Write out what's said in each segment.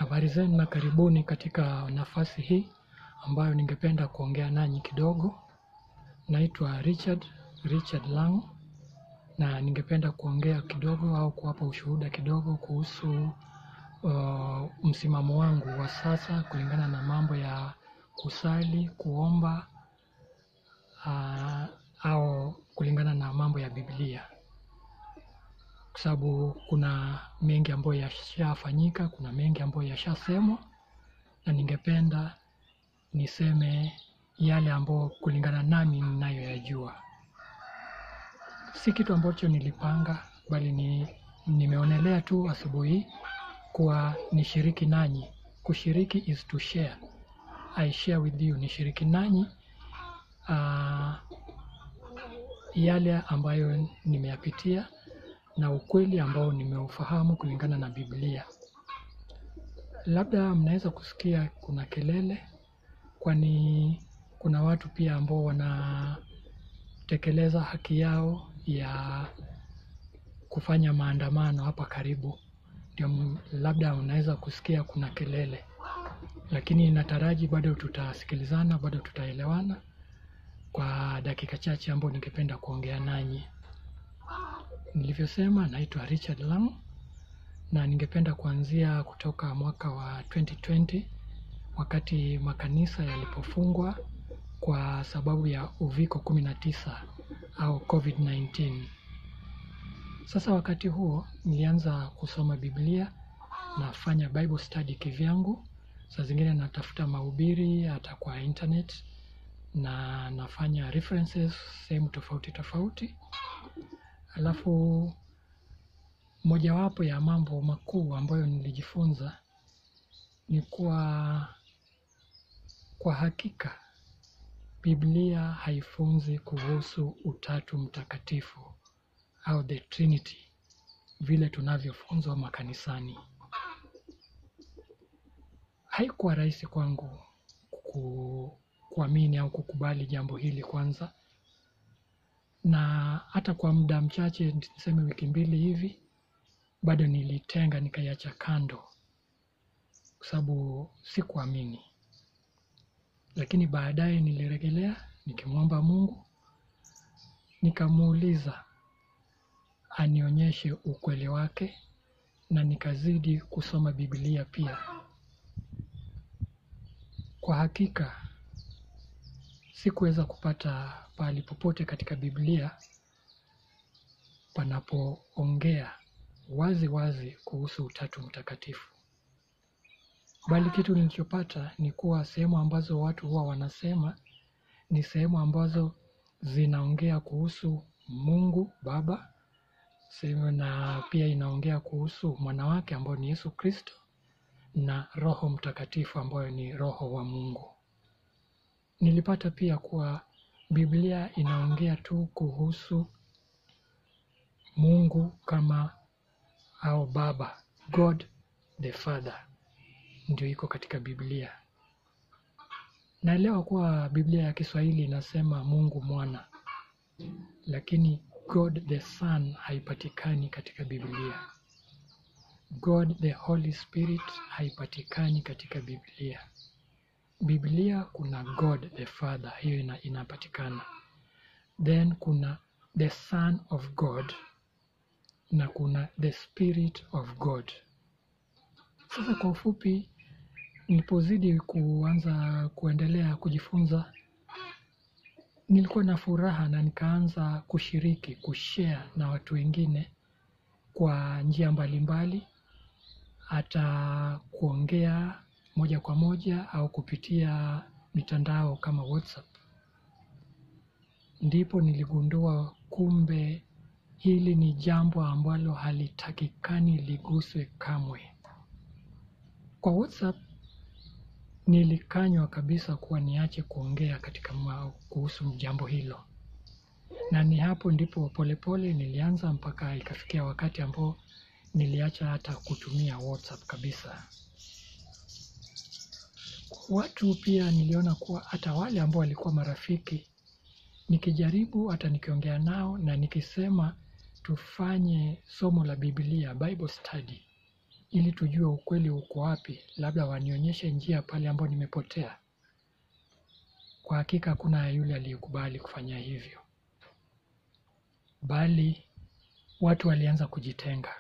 Habari zenu na karibuni katika nafasi hii ambayo ningependa kuongea nanyi kidogo. Naitwa Richard, Richard Lang na ningependa kuongea kidogo au kuwapa ushuhuda kidogo kuhusu uh, msimamo wangu wa sasa kulingana na mambo ya kusali, kuomba uh, au kulingana na mambo ya Biblia kwa sababu kuna mengi ambayo yashafanyika, kuna mengi ambayo yashasemwa, na ningependa niseme yale ambayo kulingana nami ninayoyajua. Si kitu ambacho nilipanga, bali ni nimeonelea tu asubuhi kuwa nishiriki nanyi. Kushiriki is to share. I share with you, nishiriki nanyi uh, yale ambayo nimeyapitia na ukweli ambao nimeufahamu kulingana na Biblia. Labda mnaweza kusikia kuna kelele, kwani kuna watu pia ambao wanatekeleza haki yao ya kufanya maandamano hapa karibu. Ndio m- labda unaweza kusikia kuna kelele, lakini nataraji bado tutasikilizana, bado tutaelewana kwa dakika chache ambao ningependa kuongea nanyi. Nilivyosema, naitwa Richard Lang na ningependa kuanzia kutoka mwaka wa 2020 wakati makanisa yalipofungwa kwa sababu ya uviko 19 au COVID-19. Sasa wakati huo nilianza kusoma Biblia, nafanya Bible study kivyangu, saa zingine natafuta mahubiri hata kwa internet na nafanya references sehemu tofauti tofauti. Alafu mojawapo ya mambo makuu ambayo nilijifunza ni kuwa kwa hakika Biblia haifunzi kuhusu utatu mtakatifu au the Trinity vile tunavyofunzwa makanisani. Haikuwa rahisi kwangu ku, kuamini au kukubali jambo hili kwanza, na hata kwa muda mchache, niseme wiki mbili hivi, bado nilitenga nikaiacha kando kwa sababu sikuamini. Lakini baadaye nilirejelea nikimwomba Mungu, nikamuuliza anionyeshe ukweli wake, na nikazidi kusoma Biblia pia. Kwa hakika sikuweza kupata pahali popote katika Biblia panapoongea wazi wazi kuhusu utatu mtakatifu, bali kitu nilichopata ni kuwa sehemu ambazo watu huwa wanasema ni sehemu ambazo zinaongea kuhusu Mungu Baba, sehemu na pia inaongea kuhusu mwana wake ambao ni Yesu Kristo na Roho Mtakatifu ambayo ni Roho wa Mungu. Nilipata pia kuwa Biblia inaongea tu kuhusu Mungu kama au Baba, God the Father, ndio iko katika Biblia. Naelewa kuwa Biblia ya Kiswahili inasema Mungu Mwana, lakini God the Son haipatikani katika Biblia. God the Holy Spirit haipatikani katika Biblia. Biblia kuna God the Father, hiyo ina, inapatikana. Then kuna the Son of God na kuna the Spirit of God. Sasa kwa ufupi, nilipozidi kuanza kuendelea kujifunza, nilikuwa na furaha na nikaanza kushiriki, kushare na watu wengine kwa njia mbalimbali, hata kuongea moja kwa moja au kupitia mitandao kama WhatsApp. Ndipo niligundua kumbe hili ni jambo ambalo halitakikani liguswe kamwe. Kwa WhatsApp nilikanywa kabisa kuwa niache kuongea katika ma, kuhusu jambo hilo, na ni hapo ndipo polepole nilianza mpaka ikafikia wakati ambao niliacha hata kutumia WhatsApp kabisa. Watu pia niliona kuwa hata wale ambao walikuwa marafiki, nikijaribu hata nikiongea nao na nikisema tufanye somo la Biblia, Bible study, ili tujue ukweli uko wapi, labda wanionyeshe njia pale ambapo nimepotea. Kwa hakika hakuna yule aliyekubali kufanya hivyo, bali watu walianza kujitenga.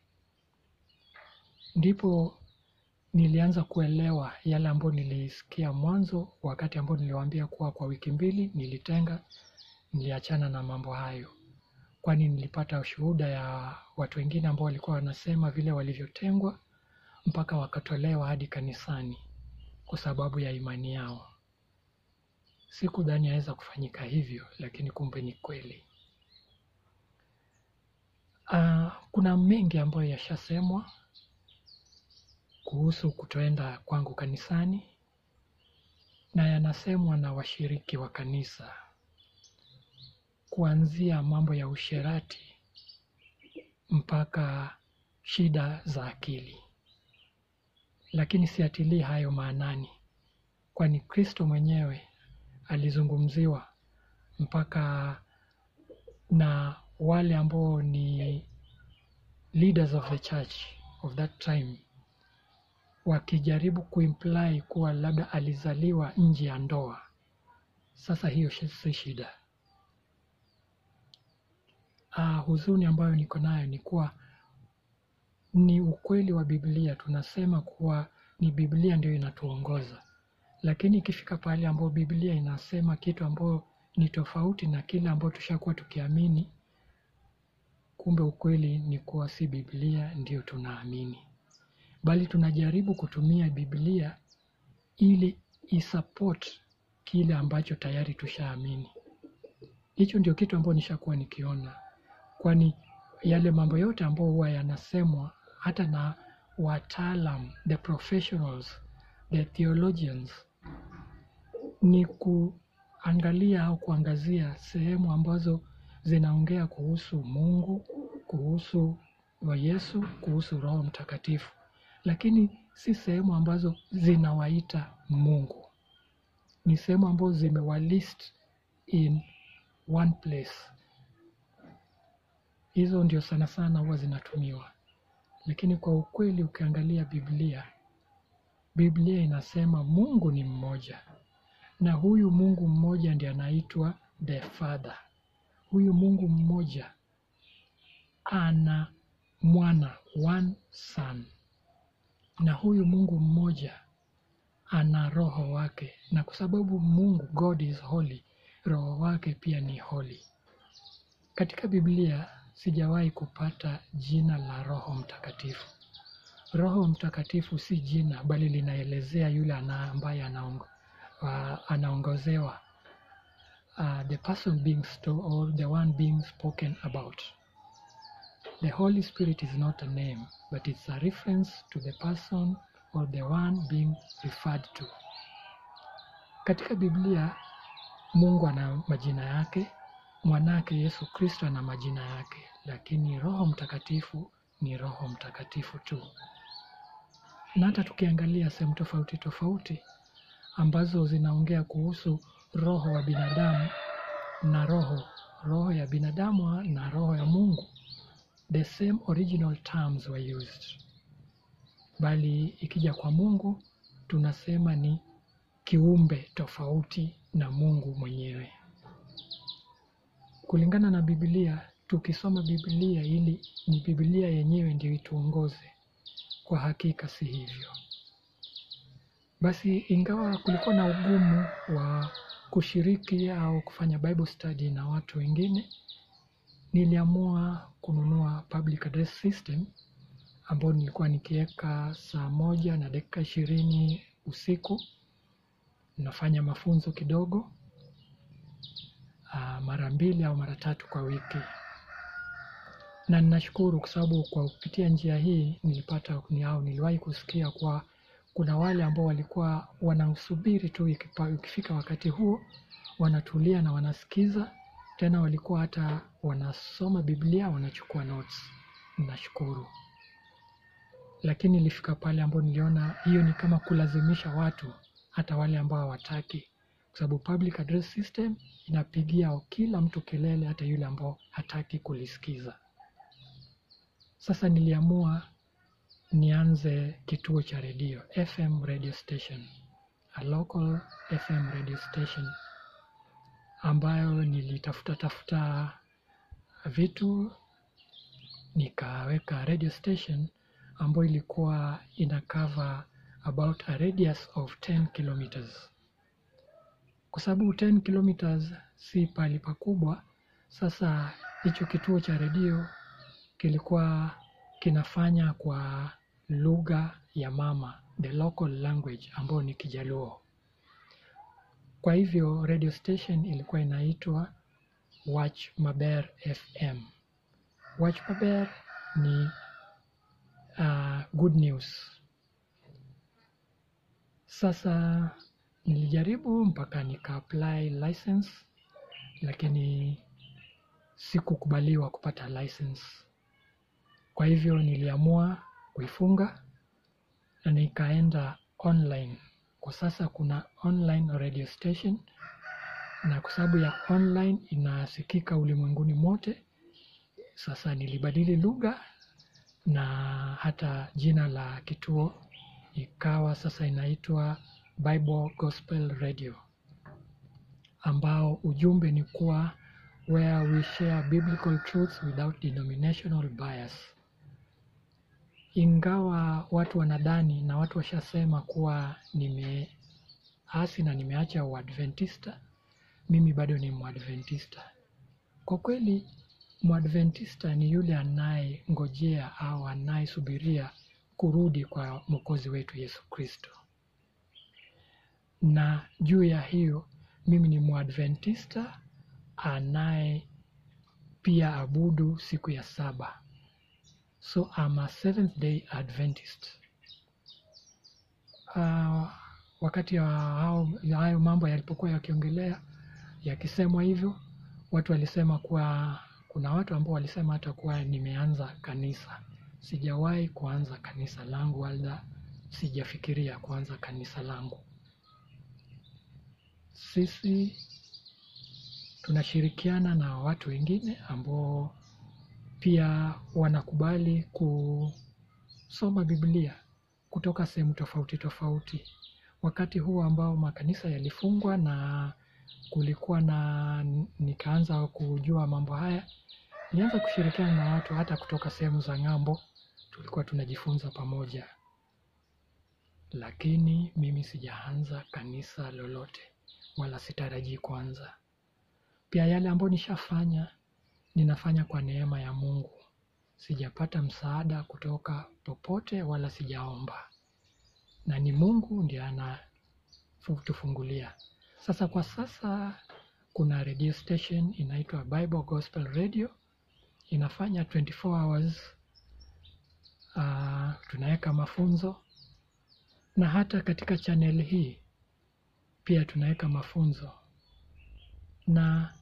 Ndipo nilianza kuelewa yale ambayo nilisikia mwanzo, wakati ambao niliwaambia kuwa kwa wiki mbili nilitenga, niliachana na mambo hayo, kwani nilipata ushuhuda ya watu wengine ambao walikuwa wanasema vile walivyotengwa mpaka wakatolewa hadi kanisani kwa sababu ya imani yao. Sikudhani yaweza kufanyika hivyo, lakini kumbe ni kweli. Uh, kuna mengi ambayo yashasemwa kuhusu kutoenda kwangu kanisani na yanasemwa na washiriki wa kanisa, kuanzia mambo ya usherati mpaka shida za akili, lakini siatilii hayo maanani, kwani Kristo mwenyewe alizungumziwa mpaka na wale ambao ni leaders of the church of that time wakijaribu kuimply kuwa labda alizaliwa nje ya ndoa. Sasa hiyo si shida. Uh, huzuni ambayo niko nayo ni kuwa ni ukweli wa Biblia, tunasema kuwa ni Biblia ndio inatuongoza, lakini ikifika pahali ambapo Biblia inasema kitu ambayo ni tofauti na kile ambayo tushakuwa tukiamini, kumbe ukweli ni kuwa si Biblia ndiyo tunaamini bali tunajaribu kutumia Biblia ili isupport kile ambacho tayari tushaamini. Hicho ndio kitu ambacho nishakuwa nikiona, kwani yale mambo yote ambayo huwa yanasemwa hata na wataalam, the professionals, the theologians, ni kuangalia au kuangazia sehemu ambazo zinaongea kuhusu Mungu, kuhusu wa Yesu, kuhusu Roho Mtakatifu lakini si sehemu ambazo zinawaita Mungu. Ni sehemu ambazo zimewalist in one place. Hizo ndio sana sana huwa zinatumiwa, lakini kwa ukweli ukiangalia Biblia, Biblia inasema Mungu ni mmoja, na huyu Mungu mmoja ndiye anaitwa the Father. Huyu Mungu mmoja ana mwana, one son na huyu Mungu mmoja ana roho wake, na kwa sababu Mungu God is holy, roho wake pia ni holy. Katika Biblia sijawahi kupata jina la Roho Mtakatifu. Roho Mtakatifu si jina, bali linaelezea yule ana ambaye anaongo, uh, anaongozewa uh, the person being sto or the one being spoken about. The Holy Spirit is not a name, but it's a reference to the person or the one being referred to. Katika Biblia Mungu ana majina yake, mwanake Yesu Kristo ana majina yake, lakini Roho Mtakatifu ni Roho Mtakatifu tu. Na hata tukiangalia sehemu tofauti tofauti ambazo zinaongea kuhusu roho wa binadamu na roho roho ya binadamu na roho ya Mungu the same original terms were used, bali ikija kwa Mungu tunasema ni kiumbe tofauti na Mungu mwenyewe. Kulingana na Biblia, tukisoma Biblia ili ni Biblia yenyewe ndio ituongoze, kwa hakika si hivyo. Basi ingawa kulikuwa na ugumu wa kushiriki au kufanya Bible study na watu wengine, niliamua kununua public address system ambayo nilikuwa nikiweka saa moja na dakika ishirini usiku nafanya mafunzo kidogo uh, mara mbili au mara tatu kwa wiki, na ninashukuru kwa sababu kwa kupitia njia hii nilipata ni au niliwahi kusikia kwa kuna wale ambao walikuwa wanausubiri tu ikipa, ikifika wakati huo wanatulia na wanasikiza tena walikuwa hata wanasoma Biblia wanachukua notes. Nashukuru, lakini ilifika pale ambapo niliona hiyo ni kama kulazimisha watu, hata wale ambao hawataki, kwa sababu public address system inapigia kila mtu kelele, hata yule ambao hataki kulisikiza. Sasa niliamua nianze kituo cha redio FM radio station, a local FM radio station ambayo nilitafuta tafuta vitu nikaweka radio station ambayo ilikuwa ina cover about a radius of 10 kilometers. Kwa sababu 10 kilometers si pali pakubwa, sasa hicho kituo cha redio kilikuwa kinafanya kwa lugha ya mama, the local language ambayo ni Kijaluo. Kwa hivyo radio station ilikuwa inaitwa Wach Maber FM. Wach Maber ni uh, good news. Sasa nilijaribu mpaka nika apply license, lakini sikukubaliwa kupata license. Kwa hivyo niliamua kuifunga na nikaenda online. Kwa sasa kuna online radio station, na kwa sababu ya online inasikika ulimwenguni mote, sasa nilibadili lugha na hata jina la kituo ikawa sasa inaitwa Bible Gospel Radio, ambao ujumbe ni kuwa where we share biblical truths without denominational bias. Ingawa watu wanadhani na watu washasema kuwa nimeasi na nimeacha Uadventista, mimi bado ni Mwadventista. Kwa kweli, Mwadventista ni yule anayengojea au anayesubiria kurudi kwa Mwokozi wetu Yesu Kristo. Na juu ya hiyo, mimi ni Mwadventista anaye pia abudu siku ya saba. So I'm a Seventh Day Adventist. Uh, wakati ya hao- ya hayo mambo yalipokuwa yakiongelea yakisemwa hivyo, watu walisema kuwa kuna watu ambao walisema hata kuwa nimeanza kanisa. Sijawahi kuanza kanisa langu wala sijafikiria kuanza kanisa langu. Sisi tunashirikiana na watu wengine ambao pia wanakubali kusoma Biblia kutoka sehemu tofauti tofauti. Wakati huu ambao makanisa yalifungwa na kulikuwa na nikaanza kujua mambo haya, nilianza kushirikiana na watu hata kutoka sehemu za ng'ambo, tulikuwa tunajifunza pamoja, lakini mimi sijaanza kanisa lolote wala sitarajii kuanza. Pia yale ambayo nishafanya ninafanya kwa neema ya Mungu. Sijapata msaada kutoka popote wala sijaomba, na ni Mungu ndiye anatufungulia. Sasa kwa sasa kuna radio station inaitwa Bible Gospel Radio, inafanya 24 hours. Uh, tunaweka mafunzo na hata katika channel hii pia tunaweka mafunzo na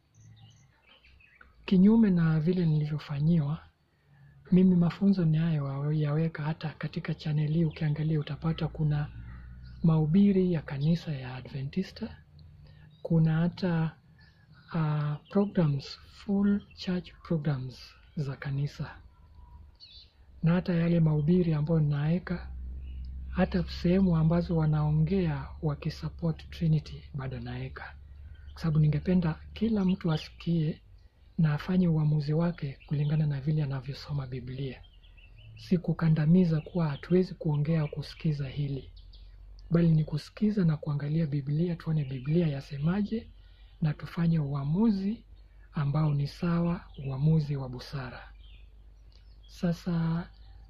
kinyume na vile nilivyofanyiwa mimi, mafunzo ninayoyaweka hata katika channel hii, ukiangalia utapata kuna mahubiri ya kanisa ya Adventista, kuna hata uh, programs, full church programs za kanisa, na hata yale mahubiri ambayo ninaweka, hata sehemu ambazo wanaongea wakisupport Trinity bado naweka, kwa sababu ningependa kila mtu asikie na afanye uamuzi wake kulingana na vile anavyosoma Biblia, si kukandamiza kuwa hatuwezi kuongea au kusikiza hili, bali ni kusikiza na kuangalia Biblia, tuone Biblia yasemaje, na tufanye uamuzi ambao ni sawa, uamuzi wa busara. Sasa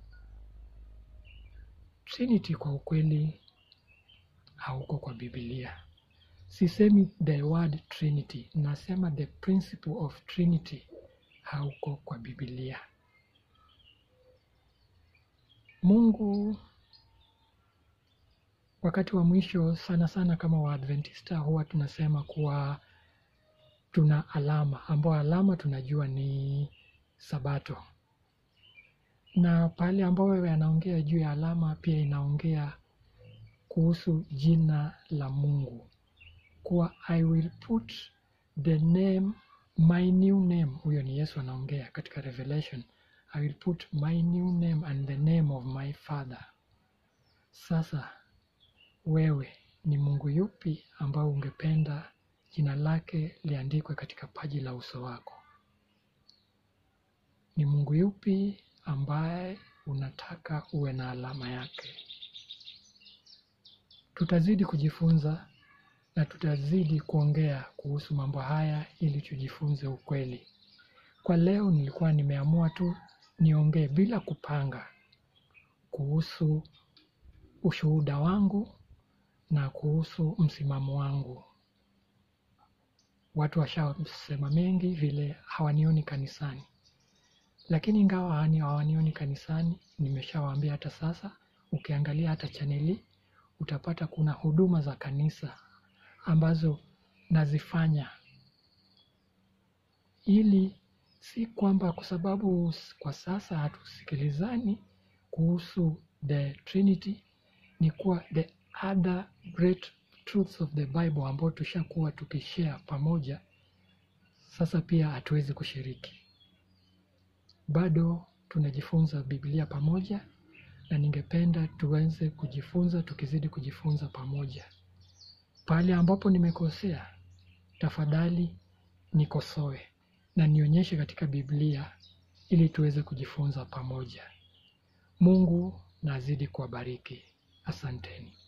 Trinity kwa ukweli hauko kwa Biblia. Sisemi the word Trinity, nasema the principle of Trinity hauko kwa Biblia. Mungu wakati wa mwisho sana sana kama Waadventista huwa tunasema kuwa tuna alama ambayo alama tunajua ni Sabato, na pale ambayo yanaongea juu ya alama pia inaongea kuhusu jina la Mungu kuwa I will put the name my new name. Huyo ni Yesu anaongea katika Revelation, I will put my new name and the name of my father. Sasa wewe ni Mungu yupi ambao ungependa jina lake liandikwe katika paji la uso wako? Ni Mungu yupi ambaye unataka uwe na alama yake? Tutazidi kujifunza na tutazidi kuongea kuhusu mambo haya ili tujifunze ukweli. Kwa leo nilikuwa nimeamua tu niongee bila kupanga kuhusu ushuhuda wangu na kuhusu msimamo wangu. Watu washasema mengi vile hawanioni kanisani, lakini ingawa hani- hawanioni kanisani, nimeshawaambia hata sasa, ukiangalia hata chaneli utapata kuna huduma za kanisa ambazo nazifanya ili si kwamba kwa sababu s- kwa sasa hatusikilizani kuhusu the Trinity, ni kuwa the other great truths of the Bible ambao tushakuwa tukishare pamoja, sasa pia hatuwezi kushiriki. Bado tunajifunza Biblia pamoja, na ningependa tuweze kujifunza, tukizidi kujifunza pamoja. Pale ambapo nimekosea, tafadhali nikosoe na nionyeshe katika Biblia ili tuweze kujifunza pamoja. Mungu na azidi kuwabariki. Asanteni.